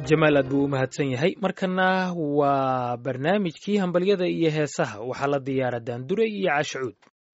jamaal aad buu u mahadsan yahay markana waa barnaamijkii hambalyada iyo heesaha waxaa la diyaara daandure iyo cashucuud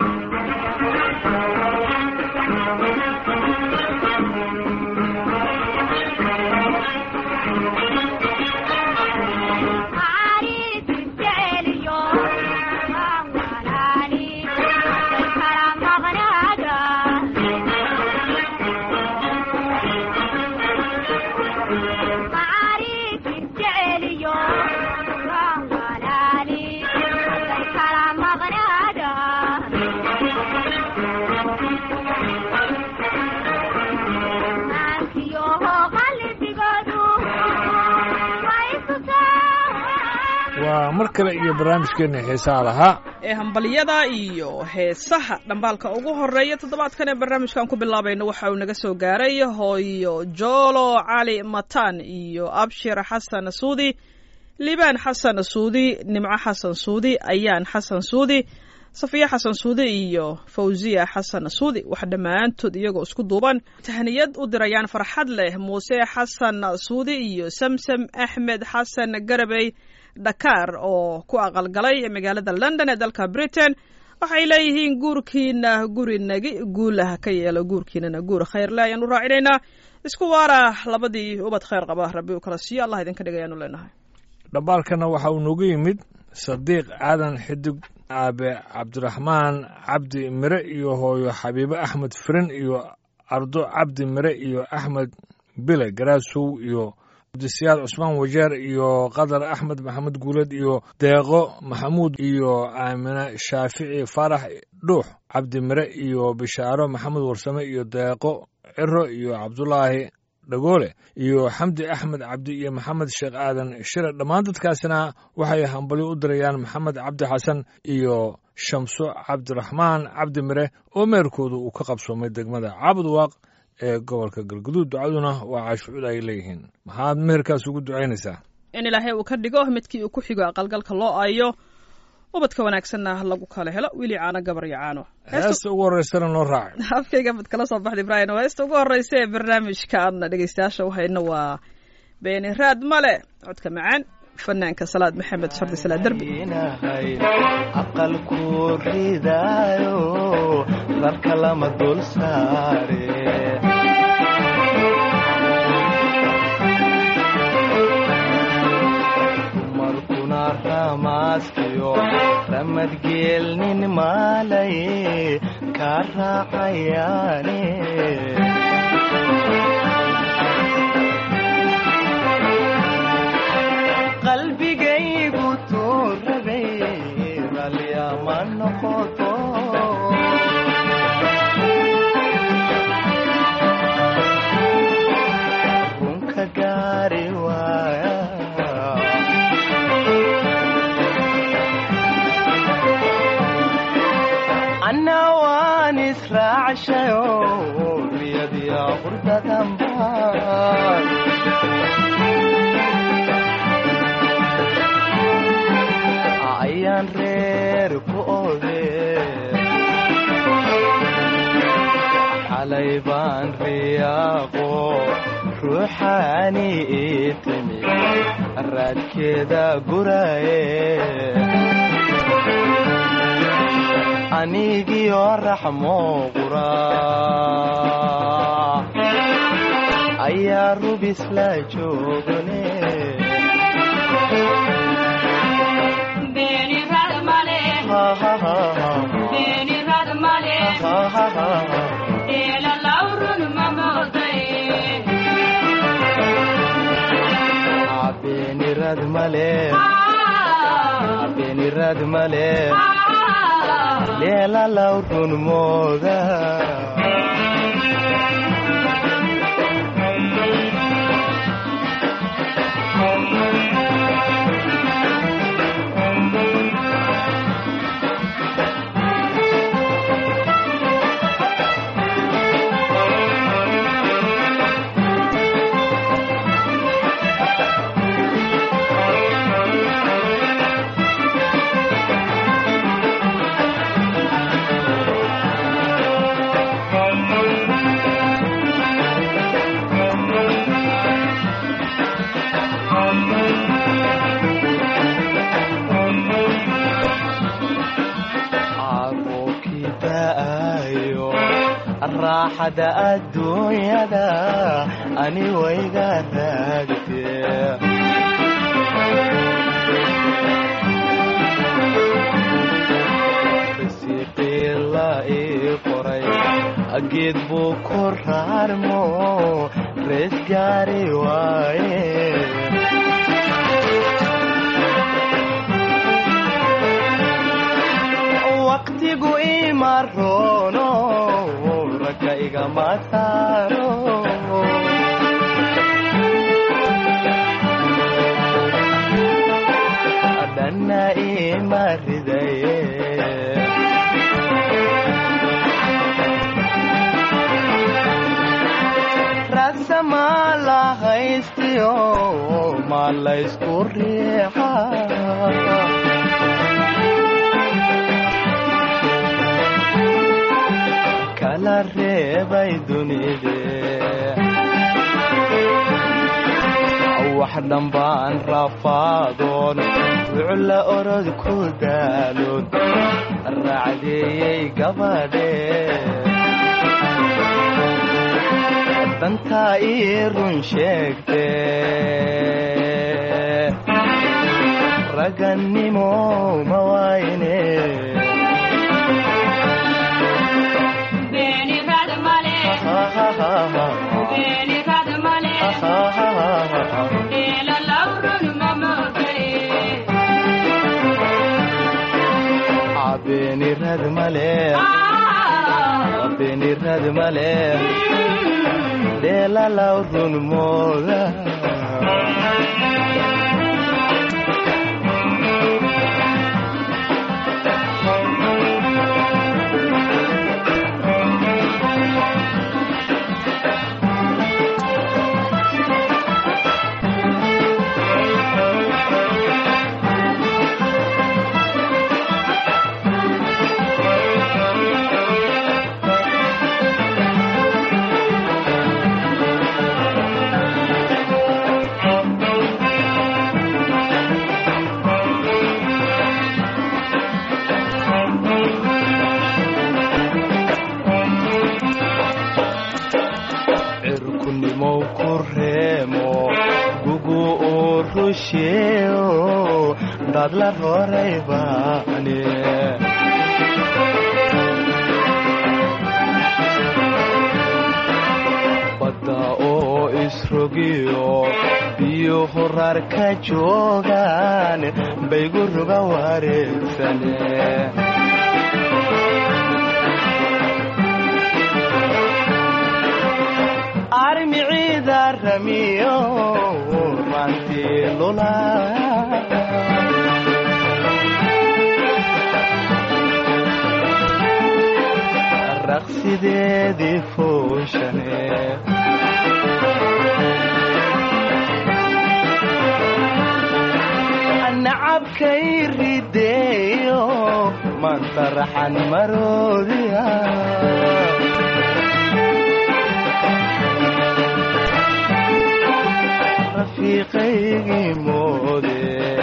waa mar kale iyo barnaamijkeena heesaha lahaa ee hambalyada iyo heesaha dhambaalka ugu horeeya toddobaadkan ee barnaamijkan ku bilaabayno waxa uu naga soo gaaray hooyo joolo cali matan iyo abshir xasan suudi liibaan xasan suudi nimco xasan suudi ayaan xasan suudi safiya xasan suudi iyo fawziya xasan suudi wax dhammaantood iyagoo isku duuban tahniyad u dirayaan farxad leh muuse xasan suudi iyo samsam axmed xasan garabey dhakaar oo ku aqalgalay magaalada london ee dalka britain waxay leeyihiin guurkiina guri nagi guulah ka yeelo guurkiinana guur khayrle ayaan u raacinaynaa isku waara labadii ubad khayr qaba rabbi u kala siiyo allah idinka dhig ayaanu leenahay dhambaalkana waxa uu noogu yimid sadiiq aadan xidig aabe cabdiraxmaan cabdi mire iyo hooyo xabiibe axmed firin iyo ardo cabdi mire iyo axmed bile garaasow iyo abdisiyaad cusmaan wajeer iyo qadar axmed maxamed guuled iyo deeqo maxamuud iyo aamine shaafici faarax dhuux cabdi mire iyo bishaaro maxamed warsame iyo deeqo ciro iyo cabdulaahi dhagoole iyo xamdi axmed cabdi iyo maxamed sheekh aadan shire dhammaan dadkaasina waxay hambalyo u dirayaan maxamed cabdi xasan iyo shamso cabdiraxmaan cabdi mire oo meerkoodu uu ka qabsoomay degmada caabud waaq ee gobolka galguduud ducaduna waa caashucud ay leeyihiin maxaad meherkaas ugu ducaynaysaa in ilaahay uu ka dhigo midkii uu ku xigo aqalgalka loo aayo ubadka wanaagsanna lagu kala helo wili caano gabar iyo caano heesta ugu horreysana noo raacay afkayga mad kala soo baxda ibraahim waa heesta ugu horreysa ee barnaamijka aadna dhegeystayaasha u hayno waa beeni raad male codka macaan fanaanka salaad maxamed shardi salaad derbi aqalku ridaayo rarka lama dul saare markuna ramaaskiyo ramadgeelnin maalay ka raacayaane qalbigaygu tuurabay ralyama noqoto runka gaari waaya anna waan israacshayo riyadiya qurdadanbaan ayaan reer ku ode xalay baan riyaaqo ruuxaani ii timi raadkeeda guraye anigiyo raxmo qura ayaa rubis la joogane beenirad male beenirad male leela law run mooda caruurkii da'ayo raaxada adduunyada ani wayga raagtee risiiqii la ii qoray geed buu ku raarmo rees gaari waaye waqtigu ima roono ragga igama saaro dhanna ima ridaye rasama la haystiyo ma laysku riixa kala reebay dunide wax dhambaan rafaadoon wucla orod ku daaloon raacdeeyey gabadhe dantaa ii run sheegte ragannimo ma waayne beenirad male beenirad male dheelalaw run mooda cirkunimow ku reemo gugu uu rusheeo dad la roray baane badda oo isrogiyo biyo horar ka joogaan baygu ruga wareegsane armiciida ramiyo rantii lula raqsideedii fooshane nacabkay rideeyo manta raxan maroodiya rafiiqaygii moode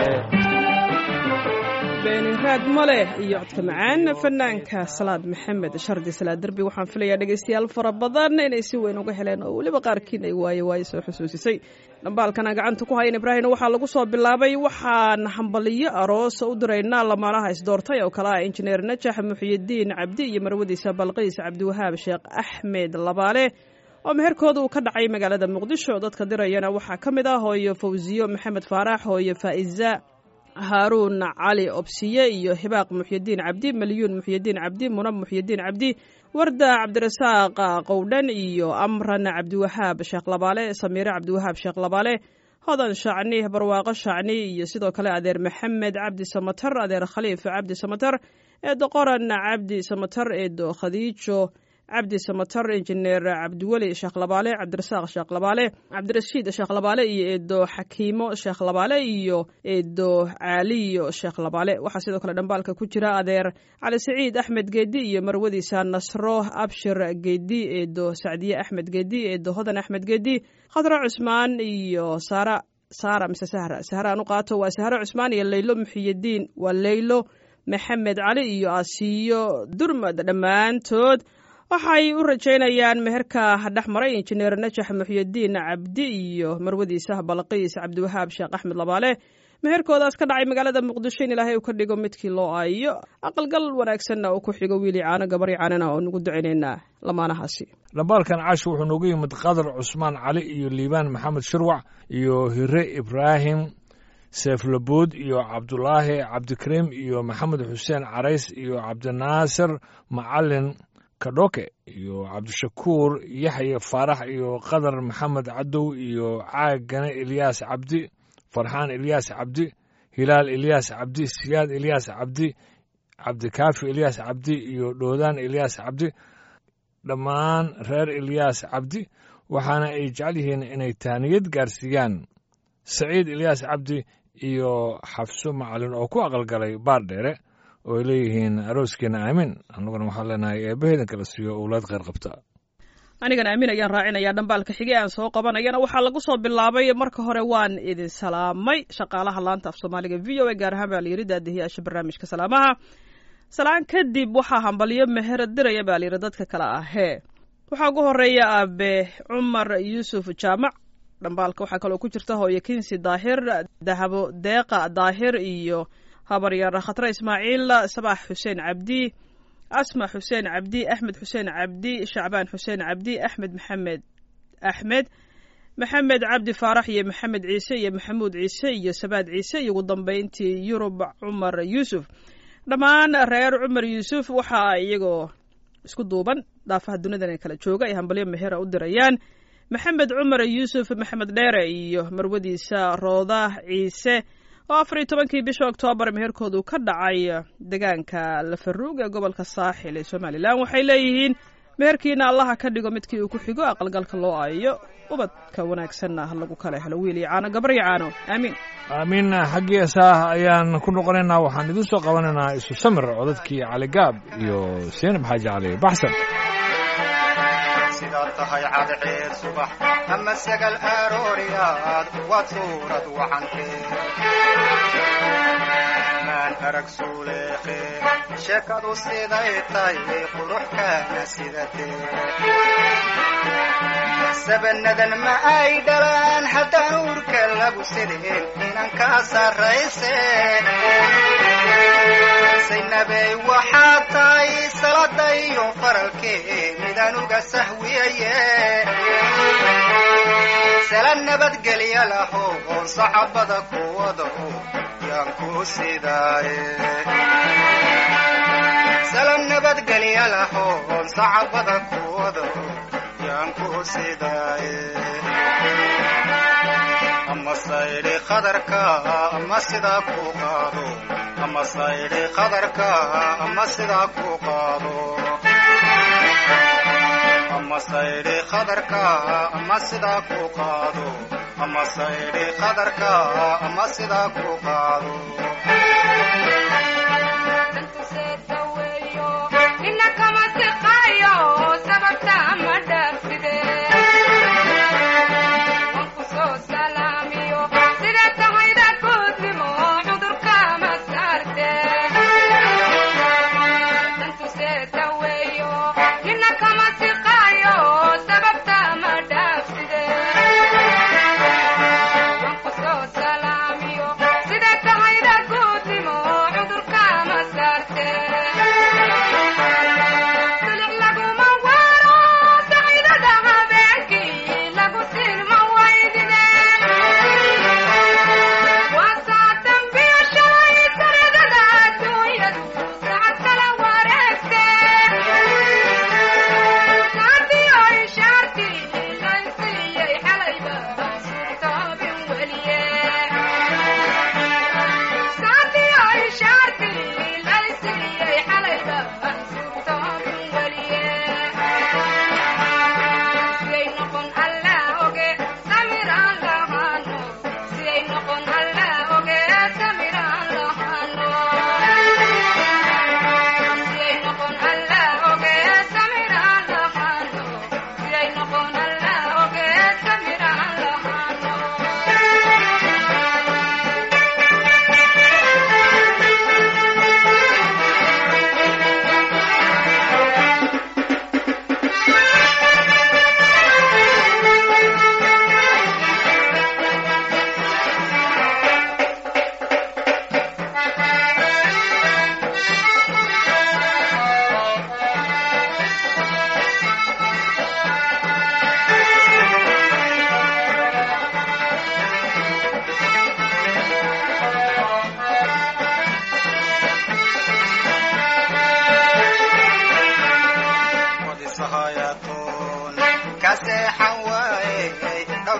beeniraad maleh iyo codka macaan fanaanka salaad maxamed shardi salaad derbi waxaan filayaa dhegaystayaal fara badan inay si weyn uga heleen oo weliba qaarkiin ay waaye waaye soo xusuusisay dhambaalkana gacanta ku hayan ibraahimna waxaa lagu soo bilaabay waxaan hambaliyo aroos u diraynaa lamaanaha isdoortay oo kale ah injineer najax muxiyidiin cabdi iyo marwadiisa balqiis cabdiwahaab sheekh axmed labaale oo meherkooda uu ka dhacay magaalada muqdisho dadka dirayana waxaa ka mid ah hooyo fawsiyo maxamed faarax hooyo faa'iza haaruun cali obsiye iyo hibaaq muxyidiin cabdi malyuun muxyidiin cabdi munab muxyidiin cabdi warda cabdirasaaq qowdhan iyo amran cabdiwahaab sheekh labaale samiire cabdiwahaab sheekh labaale hodan shacni barwaaqo shacni iyo sidoo kale adeer maxamed cabdi samatar adeer khaliif cabdi samatar eedo qoran cabdi samatar eedo khadiijo cabdi samatar injineer cabdiweli sheekh labaale cabdirasaaq sheekh labaale cabdirashiid sheekh labaale iyo eedo xakiimo sheekh labaale iyo eedo caaliyo sheekh labaale waxaa sidoo kale dhambaalka ku jira adeer cali saciid axmed geedi iyo marwadiisa nasro abshir geedi eedo sacdiye axmed geedi eedo hodan axmed geedi khadro cusmaan iyo saara saara mise sahra sahra aan u qaato waa sahro cusmaan iyo leylo muxiyadiin waa leylo maxamed cali iyo asiyo durmad dhammaantood waxay u rajaynayaan meherka dhex maray injineer najax muxiyadiin cabdi iyo marwadiisa balqiis cabdiwahaab sheekh axmed labaale meherkoodaas ka dhacay magaalada muqdisho in ilaahay uu ka dhigo midkii loo aayo aqalgal wanaagsanna uu ku xigo wiili caano gabari caanana oo nugu ducaynaynaa lamaanahaasi dhambaalkan cash wuxuu noogu yimid qadar cusmaan cali iyo liibaan maxamed shirwac iyo hire ibraahim seeflabood iyo cabdulaahi cabdikariim iyo maxamed xuseen carays iyo cabdinaasir macalin kadhoke iyo cabdishakuur yaxye faarax iyo qadar maxamed cadow iyo caagane ilyaas cabdi farxaan ilyaas cabdi hilaal ilyaas cabdi siyaad ilyaas cabdi cabdikaafi ilyaas cabdi iyo dhoodaan ilyaas cabdi dhammaan reer ilyaas cabdi waxaana ay jecel yihiin inay taaniyad gaarsiiyaan saciid ilyaas cabdi iyo xafso macalin oo ku aqalgalay baar dheere oo ay leeyihiin arooskiina aamin annaguna waxaan leenahay eebbaheedan kala siiyo owlaad kheyr qabta anigan aamin ayaan raacinayaa dhambaalka xige aan soo qabanayana waxaa lagu soo bilaabay marka hore waan idin salaamay shaqaalaha laanta af soomaaliga v o a gaar ahaan baa layidhi daadihiyaasha barnaamijka salaamaha salaan kadib waxaa hambalyo meher diraya baa layidhi dadka kale ahee waxaa ugu horeeya aabe cumar yuusuf jaamac dhambaalka waxaa kaloo ku jirta hooye kinsi daahir dahabo deeqa daahir iyo habaryar khatre ismaaciil sabax xuseen cabdi asma xuseen cabdi axmed xuseen cabdi shacbaan xuseen cabdi axmed maxamed axmed maxamed cabdi faarax iyo maxamed ciise iyo maxamuud ciise iyo sabaad ciise iyo ugu dambeyntii yurub cumar yuusuf dhammaan reer cumar yuusuf waxaa iyagoo isku duuban dhaafaha dunidan kala jooga ay hambalyo mehera u dirayaan maxamed cumar yuusuf maxamed dheere iyo marwadiisa rooda ciise oo afar iyo tobankii bisha oktoobar meherkoodu ka dhacay deegaanka lafaruug ee gobolka saaxil ee somalilan waxay leeyihiin meherkiina allaha ka dhigo midkii uu ku xigo aqalgalka loo aayo ubadka wanaagsanna lagu kala helo wiil iyo caano gabar iyo caano aamiin aamiin xaggiisaah ayaan ku noqonaynaa waxaan idin soo qabanaynaa isu samir codadkii caligaab iyo seenab xaaji cali baxsan sidaad tahay cadceed subax ama sagal arooriyaad waad suurad wacantee maan arag suuleeqe sheekadu siday tahay quruxkaana sidatee sabanadan ma ay dhalaan haddaan uurka lagu sideen inan kaa sarrayse saynabey waxaad tahay salada iyo faralkee midaan uga sahwiyaye sala nabadgelya laho oon saxabada kuwada yaan ku sidaaye sala nabadgelya laho oon saxabada kuwada yaan ku sidaaye ama saydhi qadarka ama sidaa ku qaado ama saydhi qadarka ama sidaa ku qaado ama saydhi qadarka ama sidaa ku qaado ama saydhi qadarka ama sidaa ku qaado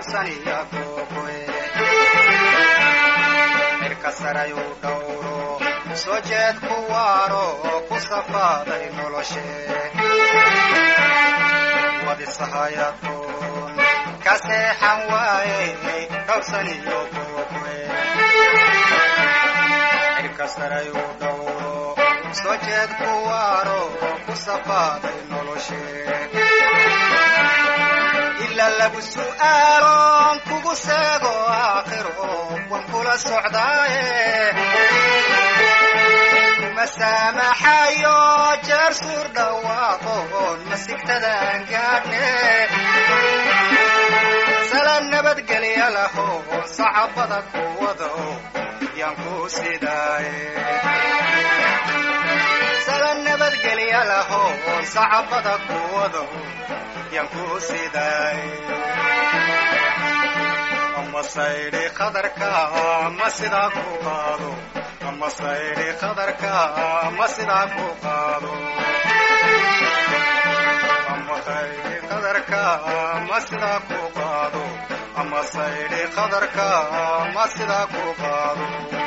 dhowrsaniya googoe cirka sarayuu dhowro soo jeed ku waaro ku safaaday noloshe wadisahayaadkoon ka seexan waaye dhowrsaniyo googoe cirka sarayuu dhowro soo jeed ku waaro ku safaaday noloshe ila lagu su'aaloon kugu seego aakhiro wan kula socdaaye kuma saamaxayo jeer suur dhawaaqoon masigtadaan gaadhne sala nabadgelya lahoon sacabada ku wado yaan ku sidaaye sala nabadgelya lahoon sacabada ku wado yaan ku sidaaye ama saydhi qadarka ama sidaa ku qaado ama saydhi qadarka ama sidaa ku qaado ama saydhi qadarka ama sidaa ku qaado ama saydhi qadarka ama sidaa ku qaado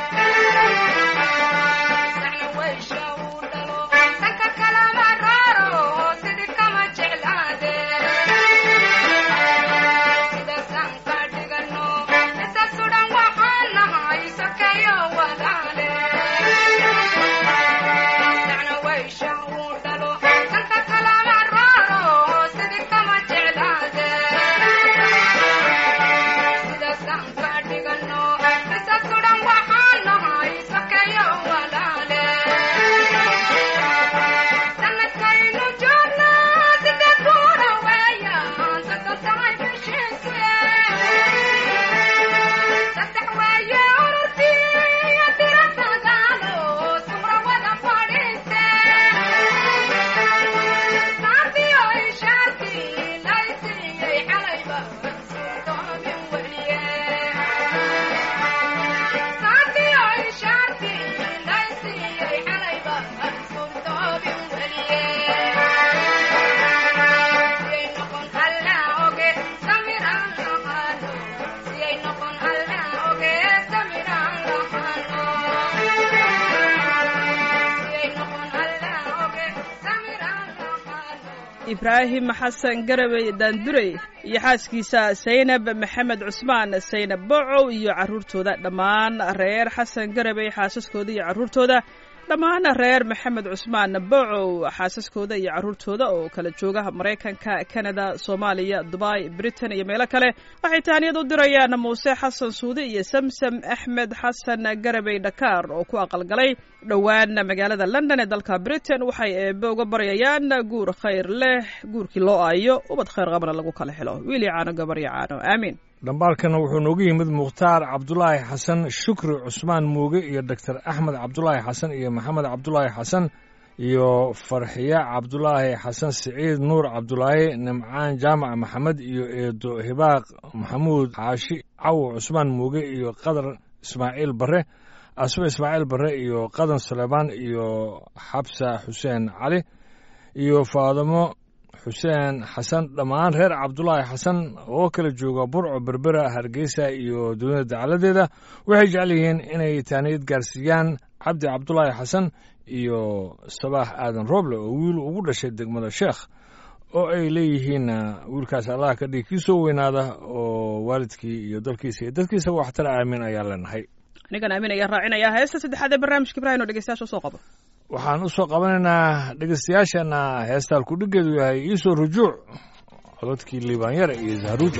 ibraahim xasan garabey daandurey iyo xaaskiisa saynab maxamed cusmaan saynab bocow iyo carruurtooda dhammaan reer xasan garabey xaasaskooda iyo carruurtooda dhammaan reer maxamed cusmaan bocow xaasaskooda iyo carruurtooda oo kala jooga maraykanka kanada soomaaliya dubai britain iyo meelo kale waxay taaniyad u dirayaan muuse xasan suudi iyo samsam axmed xasan garabey dhakaar oo ku aqalgalay dhowaan magaalada london ee dalka britain waxay eebe uga baryayaan guur khayr leh guurkii loo aayo ubad khayr qabana lagu kala helo wiili caano gabaryo caano aamiin dhambaalkana wuxuu noogu yimid mukhtaar cabdulaahi xasan shukri cusmaan muuge iyo doctor axmed cabdulaahi xasan iyo maxamed cabdulaahi xasan iyo farxiya cabdulaahi xasan siciid nuur cabdulaahi nimcaan jaamac maxamed iyo eedo hibaaq maxamuud xaashi cawo cusmaan muuge iyo qadar ismaaciil barre asma ismaaciil barre iyo qadan suleybaan iyo xabsa xuseen cali iyo faadimo xuseen xasan dhammaan reer cabdulaahi xasan oo kala jooga burco berbera hargeysa iyo dunida dacaladeeda waxay jecel yihiin inay taaniyad gaarsiiyaan cabdi cabdulaahi xasan iyo sabaax aadan rooble oo wiil ugu dhashay degmada sheekh oo ay leeyihiin wiilkaas allah ka dhig kii soo weynaada oo waalidkii iyo dalkiisa iyo dadkiisa waxtara aamin ayaa leenahay anigan aamin ayaa raacinaya heesta saddexaad ee barnaamijka ibrahim oo dhegeystayaasha usoo qabo waxaan u soo qabanaynaa dhegeystayaashana heestaan kudhigeedu yahay iisoo rujuuc cododkii liibaanyare iyo zahruuja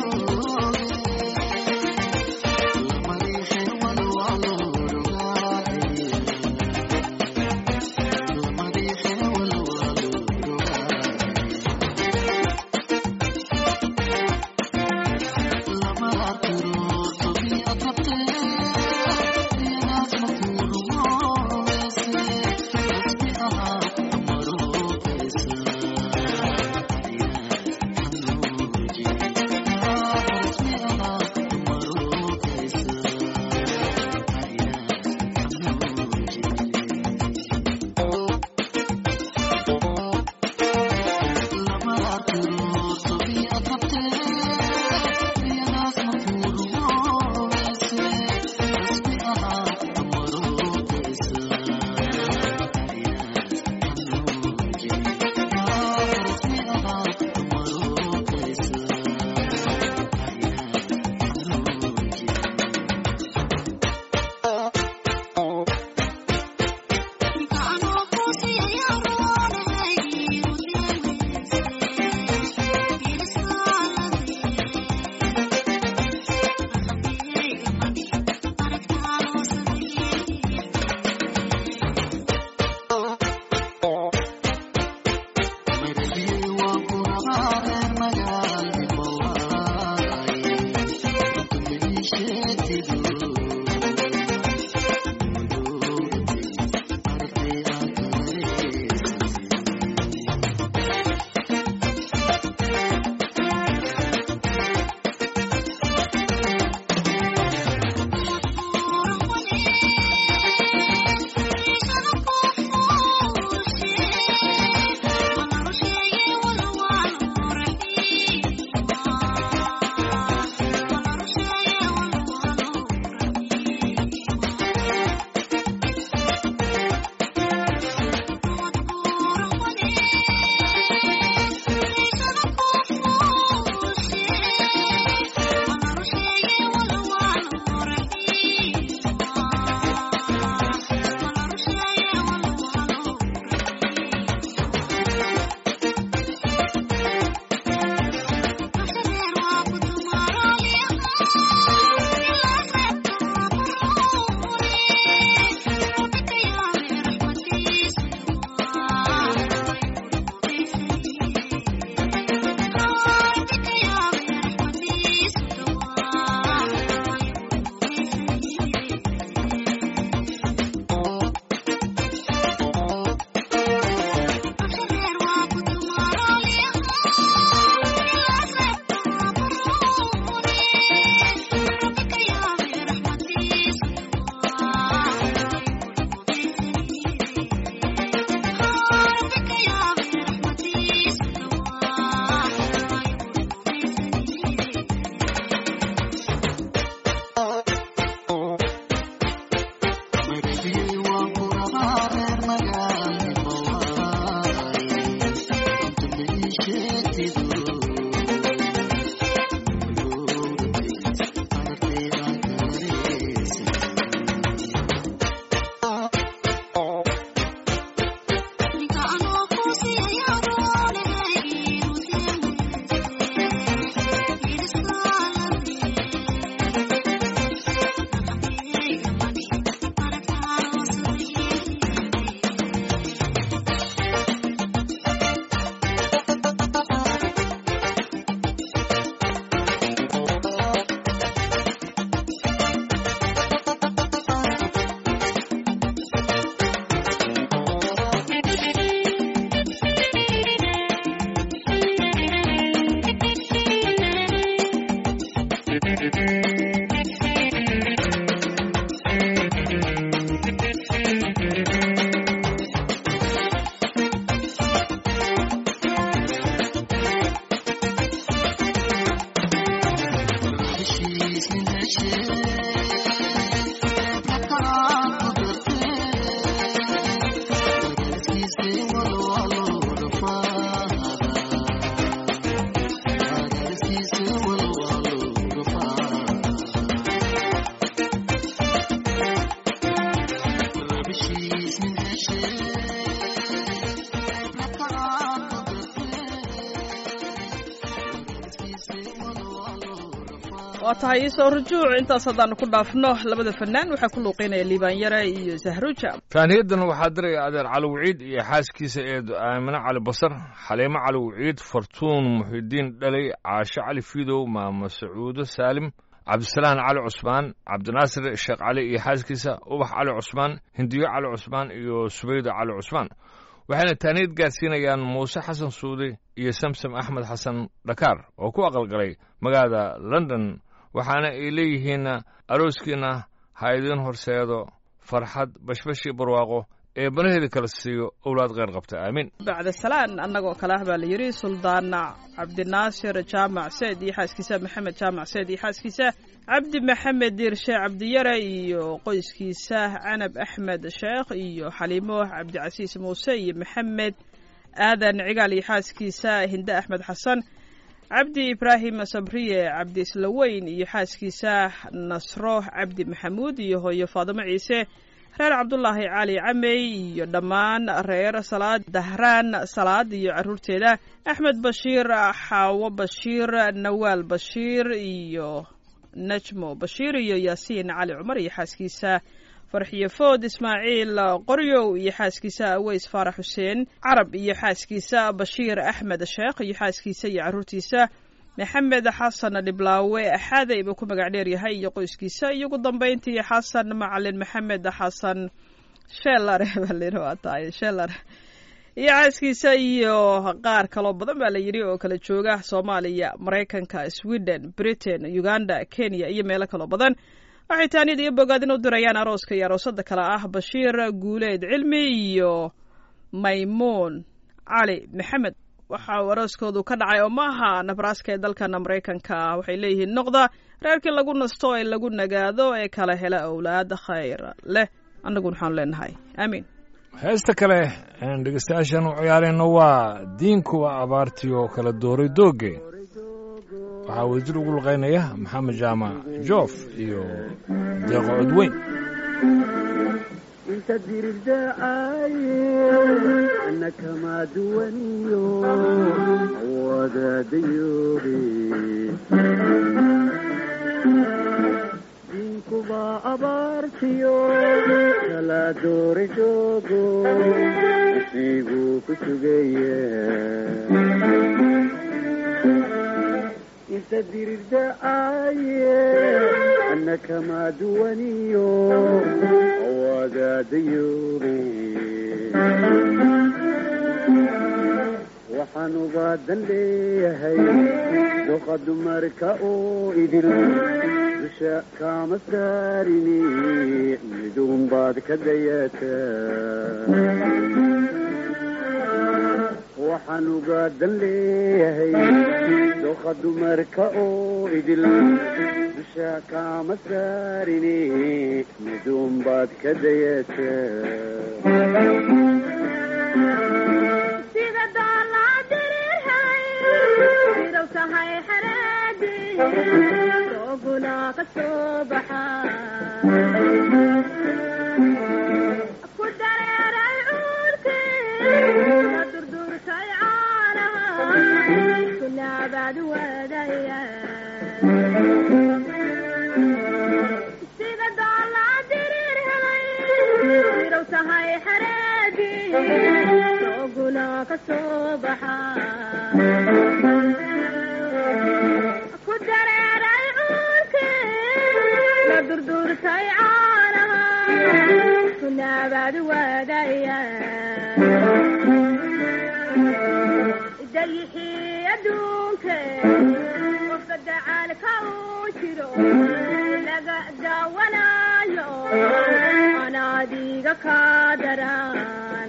Thank you. waa tahay iisoo rujuuc intaas haddaanu ku dhaafno labada fanaan waxaa ku luuqeynaya liibaan yare iyo sahruja taaniyadan waxaa diraya adeer cali waciid iyo xaaskiisa eedo aamine cali basar xaliimo cali waciid fartuun muxidiin dhalay caasho cali fiidow maamo sacuudo saalim cabdisalaan cali cusmaan cabdinaasir sheekh cali iyo xaaskiisa ubax cali cusmaan hindiyo cali cusmaan iyo subayda cali cusmaan waxayna taaniyad gaarsiinayaan muuse xasan suudi iyo samsam axmed xasan dhakaar oo ku aqalgalay magaalada london waxaana ay leeyihiin arooskiina ha idiin horseedo farxad bashbashii barwaaqo ee banaheeda kala siiyo owlaad kheyr qabta aamiin bacda salaan annagoo kale ah baa la yidhi suldaan cabdinaasir jaamac seed iyo xaaskiisa maxamed jaamac seed iyo xaaskiisa cabdi maxamed diirshe cabdiyare iyo qoyskiisa canab axmed sheekh iyo xaliimo cabdicasiis muuse iyo maxamed aadan cigaal iyo xaaskiisa hinde axmed xasan cabdi ibraahim sabriye cabdi islaweyn iyo xaaskiisa nasro cabdi maxamuud iyo hooyo faadimo ciise reer cabdulaahi cali camey iyo dhammaan reer salaad dahraan salaad iyo caruurteeda axmed bashiir xaawo bashiir nawaal bashiir iyo najmo bashiir iyo yaasiin cali cumar iyo xaaskiisa farxiyo food ismaaciil qoryow iyo xaaskiisa aweys faarax xuseen carab iyo xaaskiisa bashiir axmed sheekh iyo xaaskiisa iyo caruurtiisa maxamed xasan dhiblaawe axaaday buu ku magac dheer yahay iyo qoyskiisa iyo ugu dambayntii xasan macalin maxamed xasan sheelar waa tahay sheelar iyo xaaskiisa iyo qaar kaloo badan baa la yidhi oo kala jooga soomaaliya maraykanka sweden britain uganda kenya iyo meelo kaloo badan waxay taaniyad iyo bogaadin u dirayaan arooska iyo aroosada kale ah bashiir guuleed cilmi iyo maymuun cali maxamed waxa uu arooskoodu ka dhacay oo maaha nabraska ee dalkana maraykanka waxay leeyihiin noqda reerkii lagu nasto ee lagu nagaado ee kala hela owlaad khayr leh annaguna waxaanu leenahay aamiin heesta kale aan dhegeystayaashan u ciyaarayno waa diinkuwa abaartiyo kala dooray doogge waxaa wasiir ugu luqaynaya maxamed jaamac joof iyo deeqo codweyn inta dirirdacaye ana kama duwaniyo wadaadayoobe diinkuba abaartiyo kala doori joogo isiibuu ku sugeeye inta dirirdacaye ana kama duwaniyo wadaadayoobe waxaan ubaadan leeyahay doqa dumarka oo idil dusha kaama saarini miduun baad ka dayataa waxaan ugaadan leeyahay doqa dumarka oo idil dusha kaama saarini miduun baad ka dayataa sida doolaadiriirhay idow tahay xareedi dooguna ka soo baxa ku dareeray cuurkii ka durdurtay caanaha kunaabaad wadaya sida doolaadiriirhay idow tahay xareedi dooguna ka soo baxa ku dareeray cuurkii la durdurtay caanaha kunaabaad wadaya dayixii adduunke qofka dacaalka uu jiro laga daawanayo anaadiga ka daran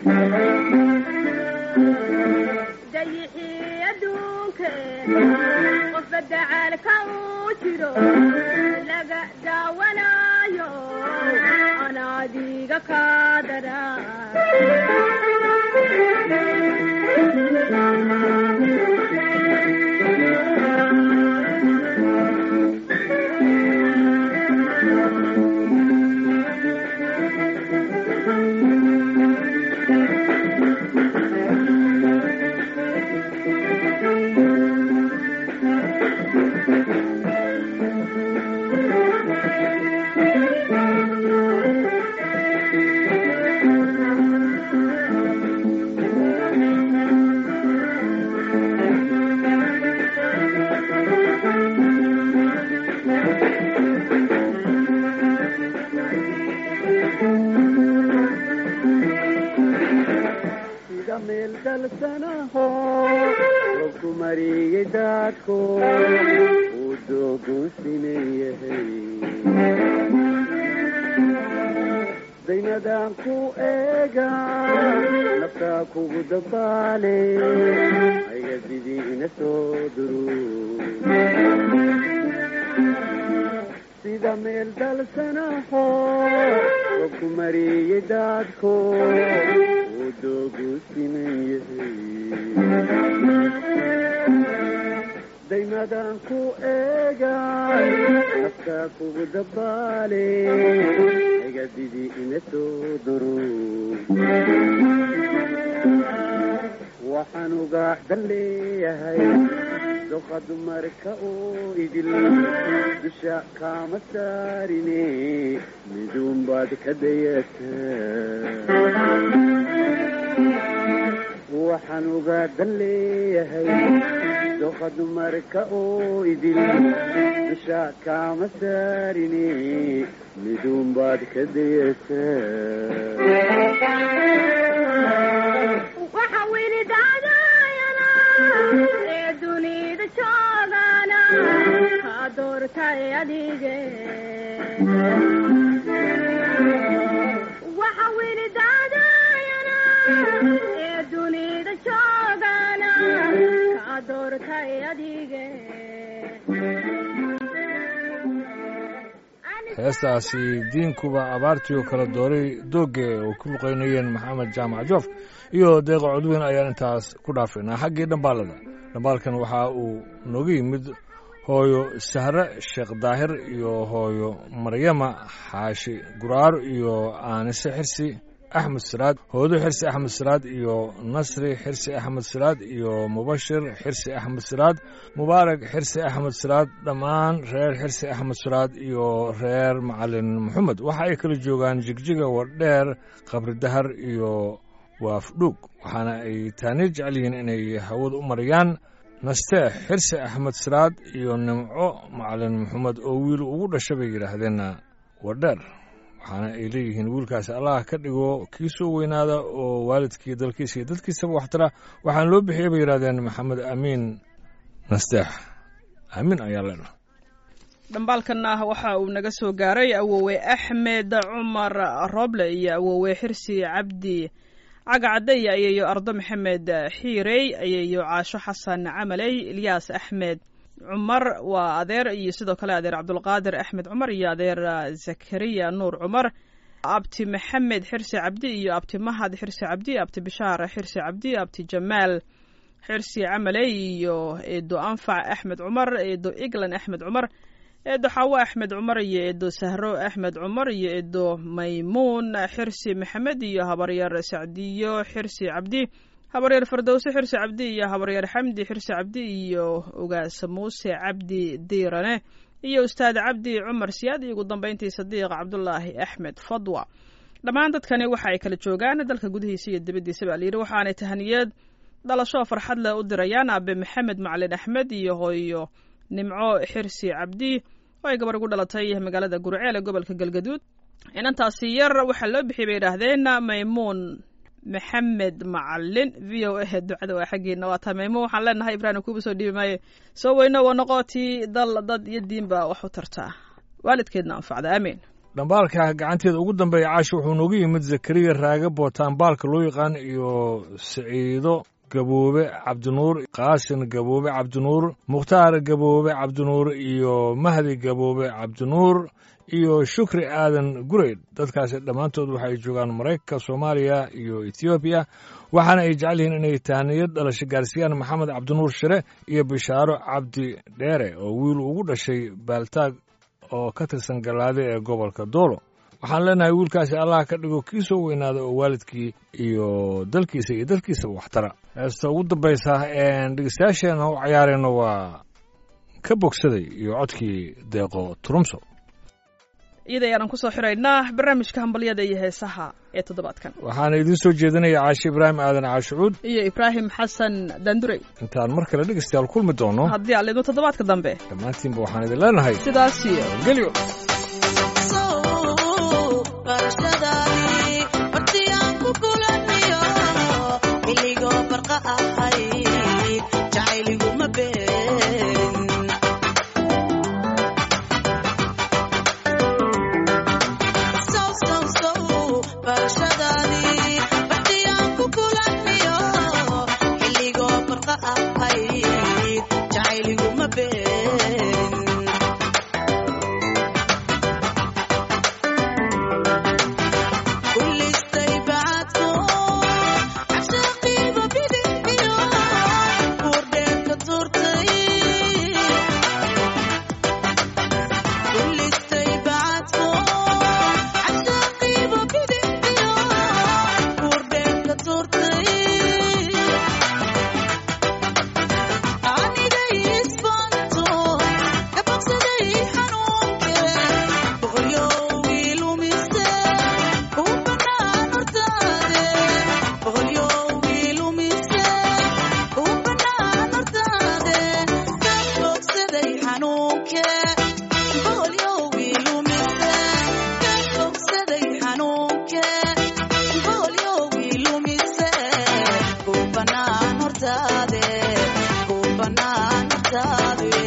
dayixii adduunke qofka dacaalka uu jiro laga daawanayo anaadiga ka daran sida meel dalsanaho robku mariyey daadko uu dooguusinan yahay daymadaan ku eega naftaa kugu dabaale hayga didiina soo duru sida meel dalsanaho robku mariyey daadko uu dooguusinan yahay daymadaan ku eega naftaa kugu dabaale haygadidi ina soo duru waxaan uga dan leeyahay doqa dumarka oo idil dusha kaama saarine miduun baad ka dayataa waxaan uga dan leeyahay doqa dumarka oo idil dusha kaama saarine miduun baad ka dayataa waxa weli dacdaayana ee dunida joogana kaa doortay adige waxa weli dacdaayana ee dunida joogana kaa doortay adige heestaasi diinkuba abaartii oo kala dooray doogge oo ku luqaynayeen maxamed jaamac joof iyo deeqa codweyn ayaan intaas ku dhaafaynaa xaggii dhambaalada dhambaalkan waxa uu nooga yimid hooyo sahre sheekh daahir iyo hooyo maryama xaashi guraar iyo aanise xirsi axmed siraad hoodo xirsi axmed siraad iyo nasri xirsi axmed siraad iyo mubashir xirsi axmed siraad mubaarak xirsi axmed siraad dhammaan reer xirsi axmed siraad iyo reer macalin maxamed waxa ay kala joogaan jigjiga wardheer qabri dahar iyo waafdhuug waxaana ay taani jecel yihiin inay hawada u marayaan nasteex xirsi axmed siraad iyo nimco macalin maxamed oo wiil ugu dhasha bay yidhaahdeen wardheer waxaana ay leeyihiin wiilkaasi allah ka dhigo kii soo weynaada oo waalidkii dalkiisa iyo dadkiisaba waxtara waxaana loo bixiyey bay yidhahdeen maxamed amiin nasteex amiin ayaa leenaha dhambaalkanna waxa uu naga soo gaaray awoowe axmed cumar roble iyo awoowe xirsi cabdi cagacadde iyo ayeeyo ardo maxamed xiirey ayeeyo caasho xasan camaley ilyaas axmed cumar waa adeer iyo sidoo kale adeer cabdulqaadir axmed cumar iyo adeer zakariya nuur cumar abti maxamed xirsi cabdi iyo abti mahad xirsi cabdi abti bishaar xirsi cabdi abti jamaal xirsi camaley iyo eedo anfac axmed cumar eedo eglan axmed cumar eedo xaawo axmed cumar iyo eedo sahro axmed cumar iyo eedo maymuun xirsi maxamed iyo habaryar sacdiyo xirsi cabdi habaryar fardowse xirsi cabdi iyo habaryar xamdi xirsi cabdi iyo ogaasa muuse cabdi diirane iyo ustaad cabdi cumar siyaad iyo ugu dambeyntii sadiiq cabdulaahi axmed fadwa dhammaan dadkani waxa ay kala joogaan dalka gudihiisa iyo dibaddiisa baa layidhi waxaanay tahaniyad dhalasho farxad leh u dirayaan aabe maxamed macalin axmed iyo hooyo nimco xirsi cabdi oo ay gabar ugu dhalatay magaalada gurceel ee gobolka galgaduud inantaasi yar waxaa loo bixiyay bay yidhaahdeen maymuun maxamed macalin v o a ducada waa xaggiina waa taa maymuun waxaan leenahay ibraahim kuuba soo dhiibi maayo soo weyno waa noqotii dal dad iyo diinba wax u tartaa waalidkeedna anfacda aamiin dhambaalka gacanteeda ugu dambeeya caashi wuxuu noogu yimid zakariya raage bootaan baalka loo yaqaan iyo siciido gaboobe cabdinuur qaasin gaboobe cabdinuur mukhtaar gaboobe cabdinuur iyo mahdi gaboobe cabdinuur iyo shukri aadan gureyd dadkaasi dhammaantood waxay joogaan maraykanka soomaaliya iyo etoobiya waxaana ay jecel yihiin inay tahaniyad dhalasho gaarsiiyaan maxamed cabdinuur shire iyo bishaaro cabdi dheere oo wiil ugu dhashay baaltaag oo ka tirsan gallaade ee gobolka doolo waxaan leenahay wiilkaasi allah ka dhigo kii soo weynaada oo waalidkii iyo dalkiisa iyo dalkiisaba waxtara heesta ugu dambaysa dhegeystayaasheena u cayaarayno waa ka bogsaday iyo codkii deeqo turumso iyada ayaanan kusoo xiraynaa barnaamijka hambalyada iyo heesaha ee toddobaadkan waxaana idiin soo jeedinaya caashi ibraahim aadan caashucuud iyo ibraahim xasan dandurey intaan mar kale dhegeystayaal kulmi doono haddii aan lidmo toddobaadka dambe dhammaantiinba waxaan idin leenahay sidaas iyo gelyo barashadaadii hortii aan ku kulaniyo barqa ahayd jacayliguma been sow sow sow barashadaadii badiyaan ku kulaniyo xilligoo barqa ahayd jacayliguma been kulistay bacadko cabshaqiiba bidixyo buurdheerka tuurtay kulistay bacadko cabshaqiiba bidixyo buurdheerka tuurtay anigay isbanto kabaqsaday xanuunke boqolyowgii lumise uu banaan hortaade boqolyowgii lumise uu banaan hortaade ka bogsaday xanuunke boqolyowgii lumise ka bogsaday xanuunke boqolyowgii lumise uu banaan hortaade uu banaan hortaade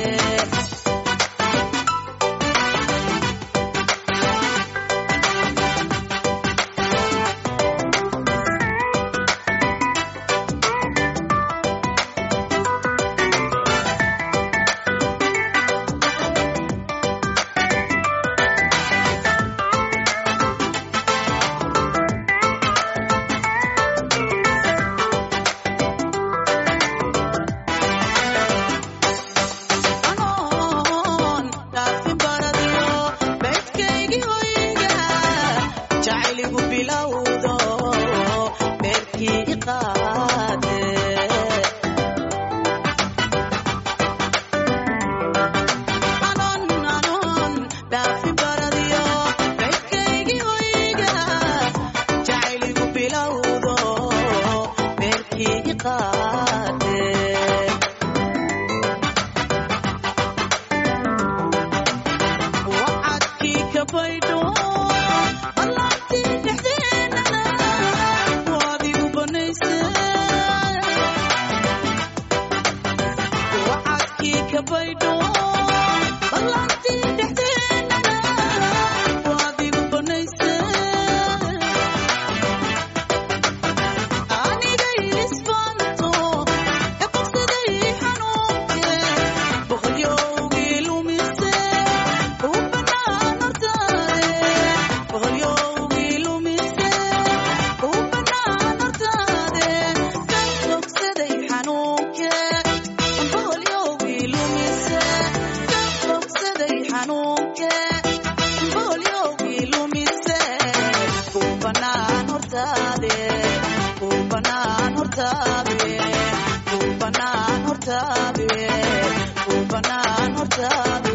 anoon dhaafin baradiyo beedkaygii hoyga jacayligu bilowdo beerkii iqaade anoon anoon dhaafin baradiyo beedkaygii hoyga jacayligu bilowdo beerkii iqaade wacadkii ka baydho allaabtii dhexdeenana waad igu banayse wacadkii ka baydho allaabtii dhexdeenana waad igu banayse anigay isbanto ka bogsaday xanuunke boqolyowgii lumise uu banaan hortaade boqolyowgii lumise uu banaan hortaade ka bogsaday xanuunke boqolyowgii lumise ka bogsaday xanuunke boqolyowgii lumise uu banaan hortaade uu banaan hortaade uu banaan hortaade uu banaan hortaade